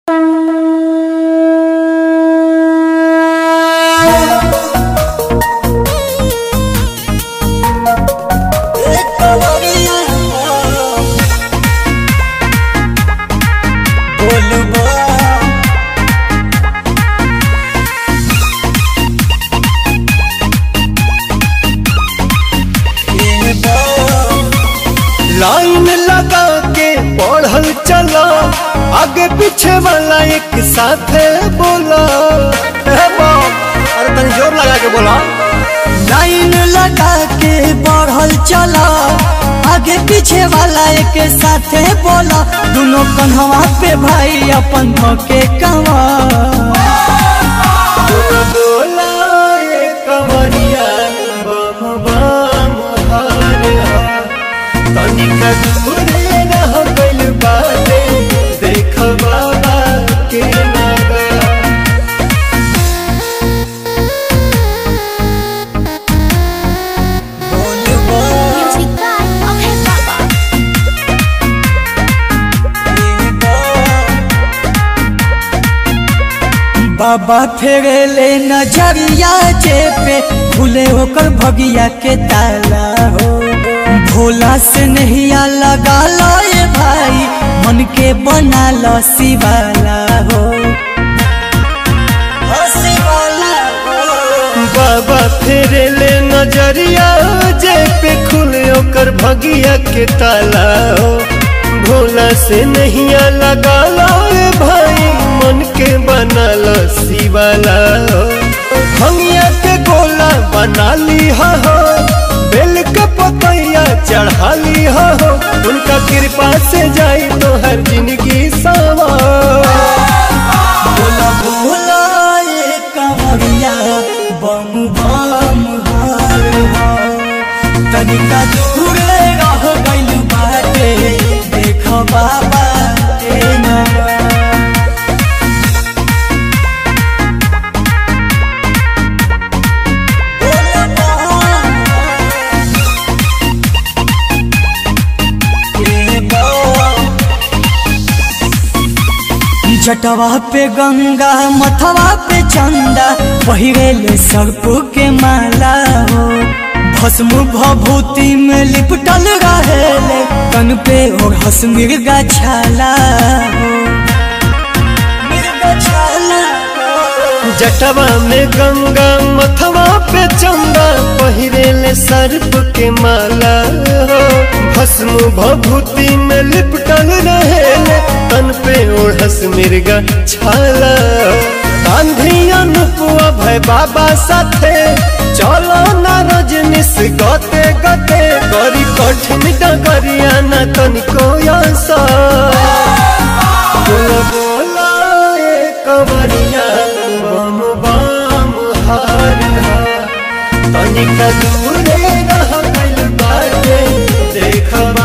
Line लगा के पढ़ल चला आगे पीछे वाला एक साथ बोला हे बाप, अरे तनी जोर लगा के बोला लाइन लगा के बढ़ल चला आगे पीछे वाला एक साथे बोला दोनों कन्हवा पे भाई अपन के कवा बोला ये कवरिया बम बम हर हर। तनिका दूरे रह गइल बाटे देख बाबा के नगर Music by Okay Baba. बाबा फेरे ले नजरिया जे पे खुले होकर भगिया के ताला हो भोला से नहिया लगा लो ये भाई मन के बना लो शिवाला हो हो शिवाला हो। बाबा फेरे ले नजरिया जे पे खुले ओकर भगिया के ताला हो भोला से नहिया लगा लो ए भाई मन के बना लो शिवाला हो भंगिया के गोला बना ली हो बेल के पतैया चढ़ा ली हो उनका कृपा से जाई तो हर जिंदगी सवा बोला बोला ये कमरिया बम बम हर हर। तनिका दूर रह गइल बाटे देख बाबा के नगर। बोला बोला ये बाबा जटवा पे गंगा मथवा पे चंदा पहिरेले सर्प के माला हो भस्म भभूति में लिपटल रहेले तन पे और हस मिर्गा छाला हो मिर्गा छाला हो। जटवा में गंगा मथवा पे चंदा पहिरेले सर्प के माला हो भस्म भभूति में लिपटल रहेले तन पे ओढ़स मिर्गा छाला आंधी अनुपुआ भय बाबा साथे चलो ना रजनीश गते गते करी कठिन डगरिया ना तनिको आसा बोला बोला ए कवरिया बम बम हर हर तनिका दूरे रह गइल बाटे देख